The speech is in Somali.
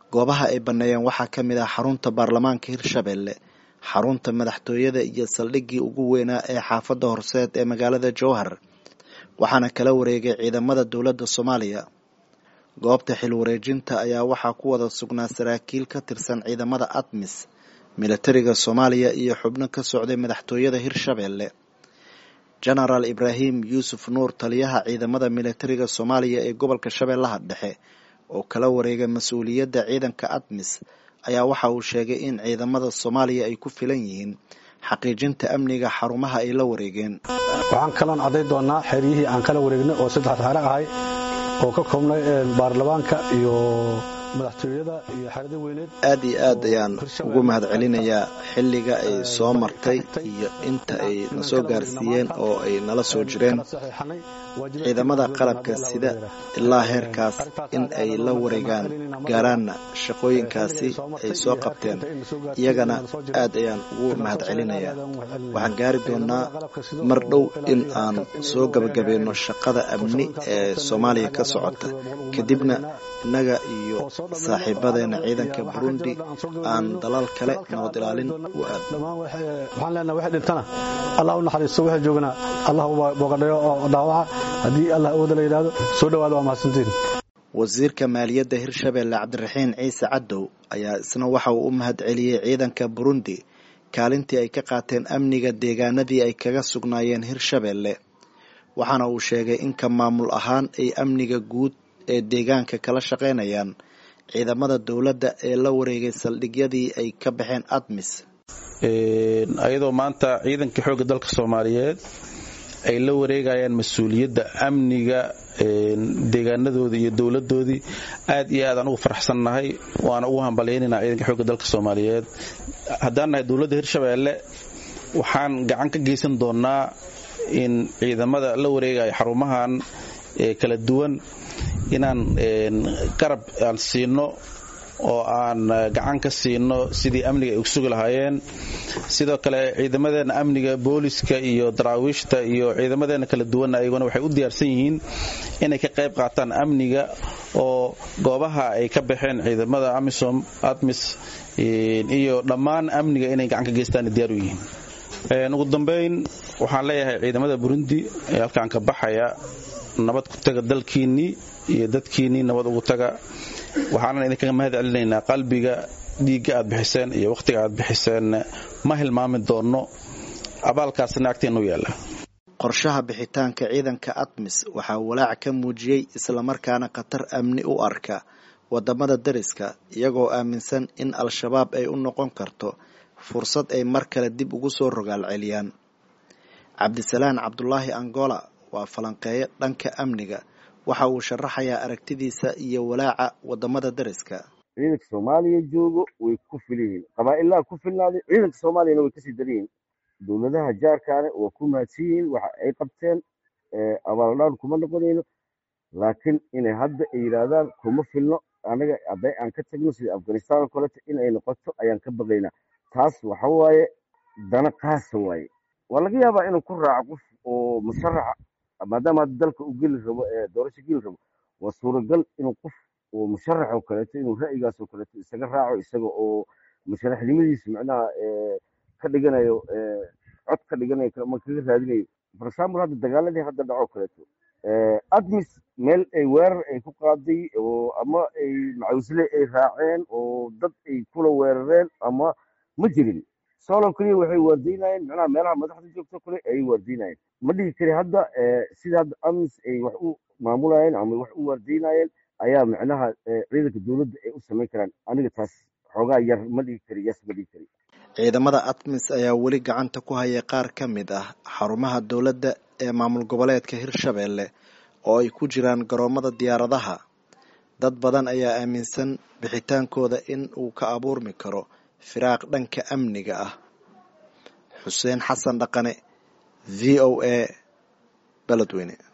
goobaha ay banneeyeen waxaa ka mid ah xarunta baarlamaanka hirshabelle xarunta madaxtooyada iyo saldhiggii ugu weynaa ee xaafadda horseed ee magaalada jowhar waxaana kala wareegay ciidamada dowladda soomaaliya goobta xil wareejinta ayaa waxaa ku wada sugnaa saraakiil ka tirsan ciidamada admis militariga soomaaliya iyo xubno ka socday madaxtooyada hirshabelle genaraal ibraahim yuusuf nuur taliyaha ciidamada militariga soomaaliya ee gobolka shabeellaha dhexe oo kala wareegay mas-uuliyadda ciidanka admis ayaa waxa uu sheegay in ciidamada soomaaliya ay ku filan yihiin xaqiijinta amniga xarumaha ay la wareegeen waxaan kaloon cadday doonnaa xeryihii aan kala wareegnay oo saddex xere ahay oo ka koobnay baarlamaanka iyo madaxtooyada iyo xerada weyneed aad iyo aad ayaan ugu mahad celinayaa xilliga ay soo martay iyo inta ay na soo gaarsiiyeen oo ay nala soo jireen ciidamada qalabka sida ilaa heerkaas in ay la wareegaan gaaraanna shaqooyinkaasi ay soo qabteen iyagana aad ayaan ugu mahad celinayaa waxaan gaari doonnaa mar dhow in aan soo gabagabayno shaqada amni ee soomaaliya ka socota kadibna innaga iyo saaxiibadeena ciidanka burundi aan dalal kale nabad ilaalin u waxaan leenaha wixii dhintana allah u naxariisto wixii joogana allah bogadhayo oo dhaawaca haddii allah awooda la yidhahdo soo dhawaada waa mahadsantiin wasiirka maaliyadda hirshabelle cabdiraxiin ciise cadow ayaa isna waxa uu u mahad celiyey ciidanka burundi kaalintii ay ka qaateen amniga deegaanadii ay kaga sugnaayeen hirshabelle waxaana uu sheegay in ka maamul ahaan ay amniga guud ee deegaanka kala shaqaynayaan ciidamada dowladda ee la wareegay saldhigyadii ay ka baxeen admis ayadoo maanta ciidanka xoogga dalka soomaaliyeed ay la wareegayaan mas-uuliyadda amniga deegaanadoodii iyo dowladoodii aad iyo aad aan ugu faraxsannahay waana ugu hambalyaynayna ciidanka xoogga dalka soomaaliyeed haddaan nahay dowladda hirshabeelle waxaan gacan ka geysan doonnaa in ciidamada la wareegaya xarumahan kala duwan inaan garab aan siino oo aan gacan ka siino sidii amniga ay usugi lahaayeen sidoo kale ciidamadeena amniga booliska iyo daraawiishta iyo ciidamadeena kala duwan ayaguna waxay u diyaarsan yihiin inay ka qayb qaataan amniga oo goobaha ay ka baxeen ciidamada amisom admis iyo dhammaan amniga inay gacan ka geystaan diyaar u yihiin ugu dambayn waxaan leeyahay ciidamada burundi ee halkaan ka baxaya nabad ku taga dalkiinnii iyo dadkiinnii nabad ugu taga waxaanan idinkaga mahad celinaynaa qalbiga dhiigga aad bixiseen iyo wakhtiga aad bixiseen ma hilmaami doonno abaalkaasna agteennu yaalla qorshaha bixitaanka ciidanka admis waxaa walaac ka muujiyey islamarkaana khatar amni u arka wadamada dariska iyagoo aaminsan in al-shabaab ay u noqon karto fursad ay mar kale dib ugu soo rogaal celiyaan cabdisalaan cabdulaahi angola waa falanqeeyo dhanka amniga waxa uu sharaxayaa aragtidiisa iyo walaaca wadamada dariska ciidanka soomaaliya joogo way ku filan yihiin qabaa'ilaha ku filnaaday ciidanka soomaaliyana way kasii daran yihiin dowladaha jaarkaane waa ku mahadsan yihiin waxa ay qabteen abaaldhaan kuma noqonayno laakiin inay hadda ay yidhaahdaan kuma filno anaga hadday aan ka tagno sida afghanistan oo kaleeto in ay noqoto ayaan ka baqaynaa taas waxa waaye dana qaasa waaye waa laga yaabaa inuu ku raaco qof oo musharaxa maadaama hadda dalka uu geli rabo ee doorasho geli rabo waa suuragal inuu qof oo musharax oo kaleeto inuu ra'yigaas oo kaleeto isaga raaco isaga oo musharaxnimadiisa macnaha ka dhiganayo cod ka dhiganayo ama kaga raadinayo for example hadda dagaaladii hadda dhaco kaleeto admis meel ay weerar ay ku qaaday oo ama ay macawisle ay raaceen oo dad ay kula weerareen ama ma jirin solo keliya waxay waardiynayeen macnaha meelaha madaxda joogto kale ayay waardiynayeen ma dhigi kari hadda sida hadda amis ay wax u maamulayeen ama wax u waardiynayeen ayaa macnaha ciidanka dowladda ay u samayn karaan aniga taas xoogaa yar ma dhigi kari yes ma dhigi kari ciidamada admis ayaa weli gacanta ku haya qaar ka mid ah xarumaha dowladda ee maamul goboleedka hirshabelle oo ay ku jiraan garoomada diyaaradaha dad badan ayaa aaminsan bixitaankooda in uu ka abuurmi karo firaaq dhanka amniga ah xuseen xasan dhaqane v o a beledweyne